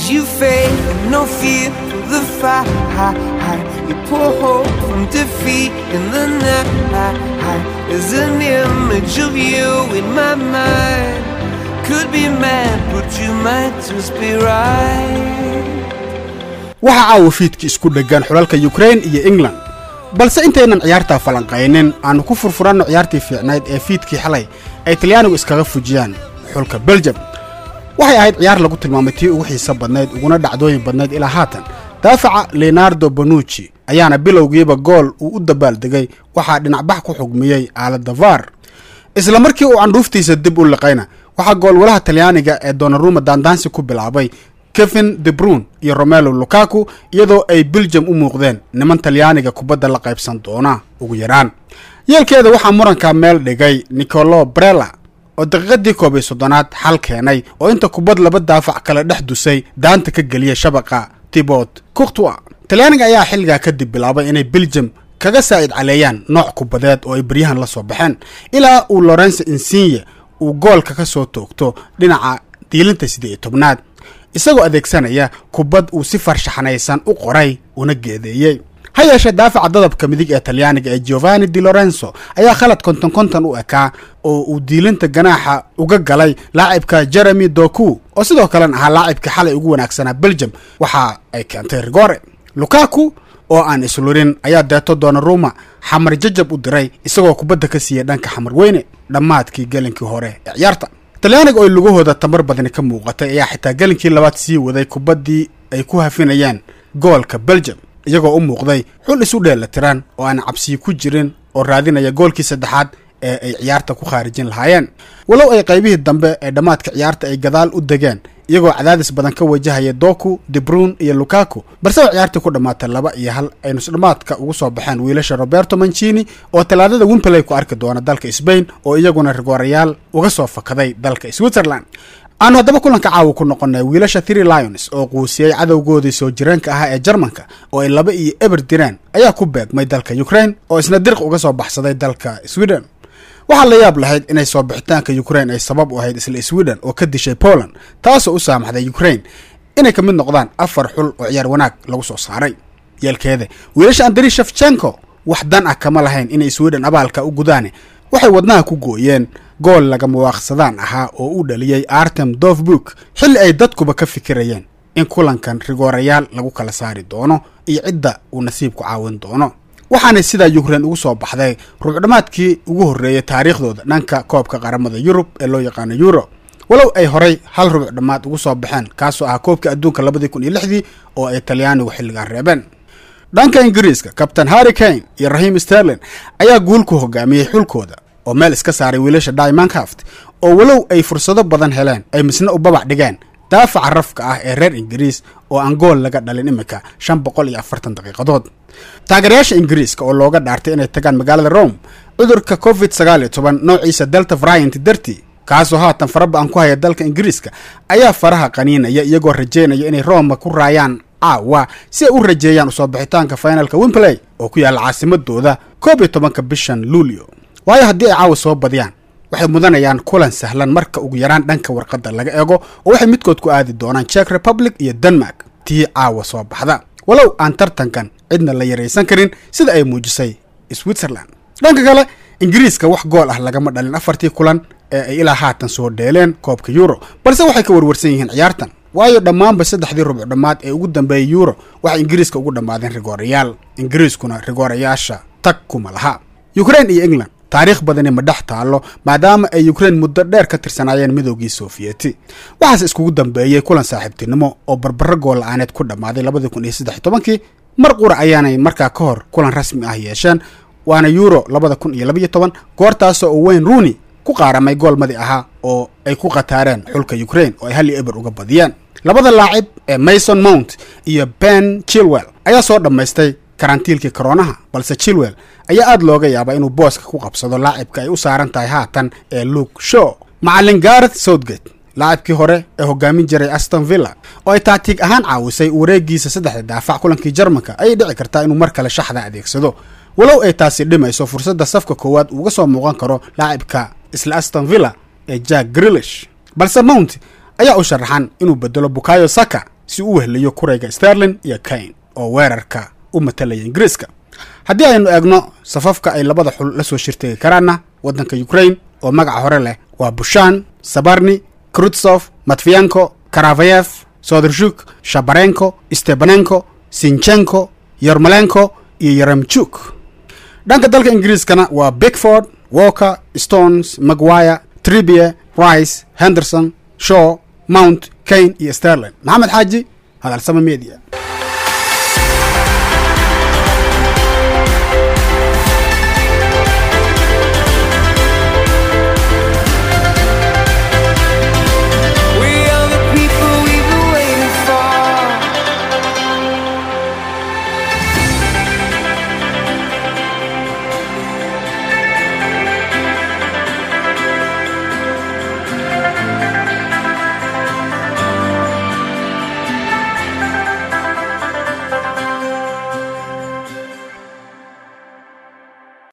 as you fade, no fear of the fight. You pull hope from defeat in the night. There's an image of you in my mind. Could be mad, but you might just be right. waxaa caawa fiidkii isku dheggan xulalka yukrain iyo england balse intaynan ciyaartaa falanqaynin aannu ku furfuranno ciyaartii fiicnayd ee fiidkii xalay ay talyaanigu iskaga fujiyaan xulka beljum waxay ahayd ciyaar lagu tilmaamay tii ugu xiiso badnayd uguna dhacdooyin badnayd ilaa haatan daafaca leonardo bonucci ayaana bilowgiiba gool uu u dabaaldegay waxaa dhinacbax ku xugmiyey aalada var isla markii uu candhuuftiisa dib u liqayna waxaa goolwalaha talyaaniga ee donaruma daandaansi ku bilaabay kevin debrun iyo romelo lukaku iyadoo ay beljum u muuqdeen niman talyaaniga kubadda la qaybsan doona ugu yaraan yeelkeeda waxaa muranka meel dhigay nicolo brella oo daqiiqadii koob iyo soddonaad xal keenay oo inta kubad laba daafac kale dhex dusay daanta ka geliyay shabaqa tibot courtois talyaaniga ayaa xilligaa kadib bilaabay inay beljum kaga saa'id caleeyaan nooc kubadeed oo ay beryahan la soo baxeen ilaa uu lorenzo insigne uu goolka ka soo toogto dhinaca diilinta siddeed iyo tobnaad isagoo adeegsanaya kubad uu si farshaxanaysan u qoray una geedeeyey ha yeeshee daafaca dadabka midig ee talyaaniga ee giovanni di lorenzo ayaa khalad konton konton u ekaa oo uu diilinta ganaaxa uga galay laacibka jeremy doku oo sidoo kalena ahaa laacibkii xalay ugu wanaagsanaa beljum waxa ay keentay rigore lukaku oo aan islurin ayaa deeto doonaruma xamar jajab u diray isagoo kubadda ka siiyey dhanka xamar weyne dhammaadkii gelinkii hore ee ciyaarta talyaaniga oo lugahooda tamar badani ka muuqatay ayaa xitaa gelinkii labaad sii waday kubaddii ay ku hafinayaan goolka beljum iyagoo u muuqday xul isu dheela tiran oo aan cabsiyi ku jirin oo raadinaya goolkii saddexaad ee ay ciyaarta ku khaarijin lahaayeen walow ay qaybihii dambe ee dhammaadka ciyaarta ay gadaal u degeen iyagoo cadaadis badan ka wajahaya doku debrun iyo lukaku balse oo ciyaartii ku dhammaatay laba iyo hal ay nusdhammaadka ugu soo baxeen wiilasha roberto mancini oo talaadada wimpley ku arki doona dalka sbain oo iyaguna rigoorayaal uga soo fakaday dalka switzerland aanu haddaba kulanka caawa ku noqonay wiilasha three lions oo quusiyey cadowgoodii soo jireenka ahaa ee jarmanka oo ay laba iyo eber direen ayaa ku beegmay dalka ukraine oo isna dirq uga soo baxsaday dalka sweden waxaa la yaab lahayd inay soo bixitaanka ukraine ay sabab u ahayd isla sweden oo ka dishay poland taasoo u saamaxday ukraine inay ka mid noqdaan afar xul oo ciyaar wanaag lagu soo saaray yeelkeeda wiilasha andri shefchenko wax dan ah kama lahayn inay sweden abaalka u gudaane waxay wadnaha ku gooyeen gool lagama waaqsadaan ahaa oo u dhaliyey artem dovbuk xilli ay dadkuba ka fikirayeen in kulankan rigoorayaal lagu kala saari doono iyo cidda uu nasiibku caawin doono waxaanay sidaa yukrain ugu soo baxday rubucdhammaadkii ugu horreeyey taariikhdooda dhanka koobka qaramada yurub ee loo yaqaano euro walow ay horay hal rubuc dhammaad ugu soo baxeen kaasoo ahaa koobka adduunka labadii kun iyo lixdii oo ay talyaanigu xilligaan reebeen dhanka ingiriiska kabtain harry kane iyo rahim sterlin ayaa guul ku hogaamiyey xulkooda oo meel iska saaray wiilasha diamondhaft oo walow ay fursado badan heleen ay misna u babac dhigeen daafaca rafka ah ee reer ingiriis oo aan gool laga dhalin imika shan boqol iyo afartan daqiiqadood taageerayaasha ingiriiska oo looga dhaartay inay tagaan magaalada rome cudurka covid sagaal iyo toban noociisa delta variant dartii kaasoo haatan faraba-an ku haya dalka ingiriiska ayaa faraha qaniinaya iyagoo rajeynaya inay roma ku raayaan caawa si ay u rajeeyaan usoo bixitaanka finalka wimpley oo ku yaalla caasimadooda koob iyo tobanka bishan luulio waayo haddii ay caawa soo badiyaan waxay mudanayaan kulan sahlan marka ugu yaraan dhanka warqadda laga eego oo waxay midkood ku aadi doonaan czech republic iyo denmark tii caawa soo baxda walow aan tartankan cidna la yaraysan karin sida ay muujisay switzerland dhanka kale ingiriiska wax gool ah lagama dhalin afartii kulan ee ay ilaa haatan soo dheeleen koobka euro balse waxay ka warwarsan yihiin ciyaartan waayo dhammaanba saddexdii rubuc dhammaad ee ugu dambeeyay euro waxay ingiriiska ugu dhammaadeen rigoorayaal ingiriiskuna rigoorayaasha tag kuma laha ukraine iyo england taariikh badani ma dhex taallo maadaama ay ukraine muddo dheer ka tirsanaayeen midoogii sofiyeeti waxaase iskugu dambeeyey kulan saaxiibtinimo oo barbaro gool la-aaneed ku dhammaaday labadii kun iyo saddex iyo tobankii mar qura ayaanay markaa ka hor kulan rasmi ah yeesheen waana euro labada kun iyo labaiyo toban goortaasoo uu wayne rooney ku qaaramay gool madi ahaa oo ay ku khataareen xulka ukraine oo ay hal iyo eber uga badiyeen labada laacib ee mason mount iyo ben chilwell ayaa soo dhammaystay karantiilkii koroonaha balse chilwell ayaa aada looga yaabaa inuu booska ku qabsado laacibka ay u saaran tahay haatan ee luke show macallin gareth southgate laacibkii hore ee hogaamin jiray aston villa oo ay taatiig ahaan caawisay wareegiisa saddexda daafac kulankii jarmanka ayay dhici kartaa inuu mar kale shaxda adeegsado walow ay taasi dhimayso fursadda safka koowaad uuga soo muuqan karo laacibka isla aston villa ee jack grilish balse mount ayaa u sharaxan inuu bedelo bukayo saka si u weheliyo kurayga sterlin iyo kain oo weerarka u matalaya ingiriiska haddii aynu eegno safafka ay labada xul la soo shirtegi karaanna waddanka ukrain oo magaca hore leh waa bushan sabarni krutsof matfiyanko karavayev sodershuk shabarenko stepanenko sinchenko yormalenko iyo yeremchuk dhanka dalka ingiriiskana waa bigford walker stones maguire tribie rice henderson shaw mount kane iyo sterlin maxamed xaaji hadalsama media